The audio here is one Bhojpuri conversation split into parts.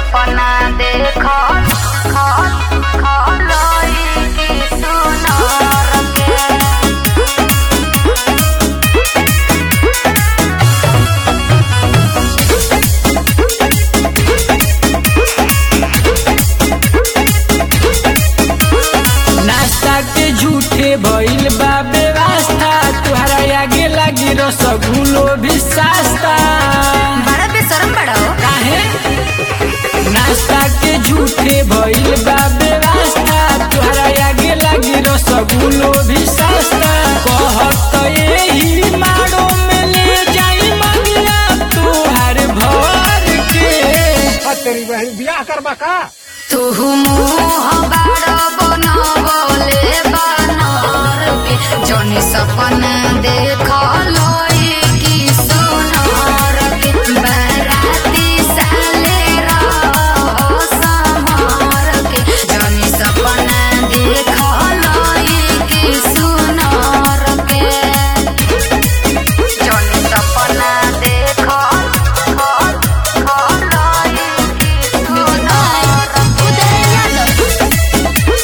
सपना देख खलई की सुनर के नाश्ता के झूठे भइल बा व्यवस्था तुहरा आगे लागी रसगुल्लो भी सस्ता बड़ा बेशरम बड़ा हो काहे नाश्ता के झूठे भइल बा व्यवस्था तुहरा आगे लागी रसगुल्लो भी सस्ता कहत एही मारो में ले जाई मंगला तुहार भर के तेरी बहन बियाह करबा का तू मुँह बड़ बनबले बनर के जौनी सपना देख लई की सुनर के बराती साले रह समर के जौनी सपना देख लई की सुनर के जौनी सपना देख खलई की सुनर के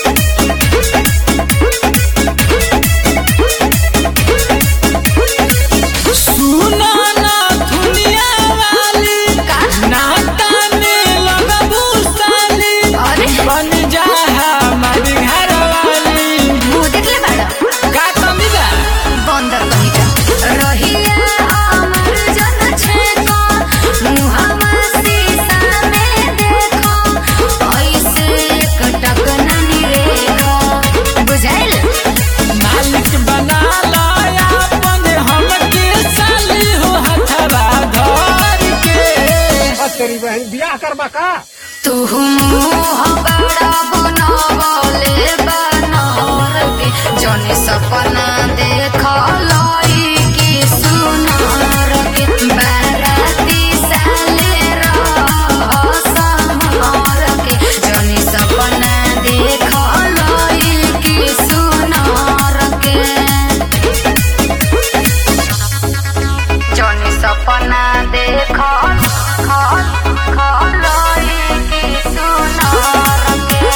सुनो ना दुनिया वाली का? नाता में लगबू साली अरे बन जा हमारी घर वाली मुँह देखले बाड़ा का कमी बा बंदर कहीं का रहिया हमर जन छेको मुहम्मा शीशा में देखो ऐसे कटक ननी रेखो बुझाइल मालिक बना लाया अपन हमके साली हो हथवा धर के तेरी बहन बियाह करबा का तू मुँह बड़ा बनबले बनर के जौनी सपना देख लई की सुनर के बाराती साले रह समर के जौनी सपना देख लई की सुनर के जौनी सपना देख खलई की सुनर के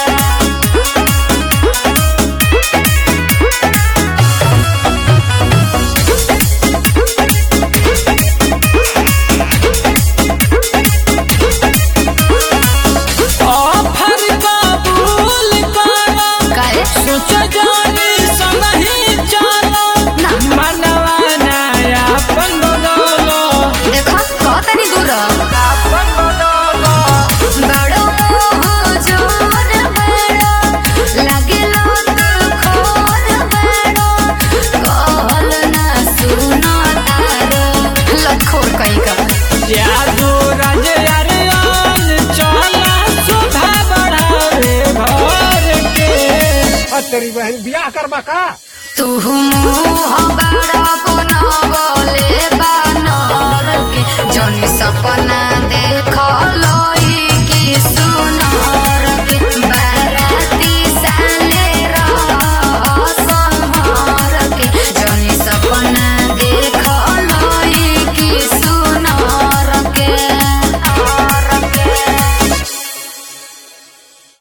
ऑफर कबूल करो काहे सोच जानी संगही चलो ना। मनवा नया अपन बदलो देखो कहतनी दूर अपन बदलो बड़ो मोह जोर बड़ो लागेलो तो खोर बड़ो कहल ना सुनो तारो लखोर कहीं का यादो राज अरियान चला शोभा बढ़ावे घर के तेरी बहन बियाह करबा का तू मुँह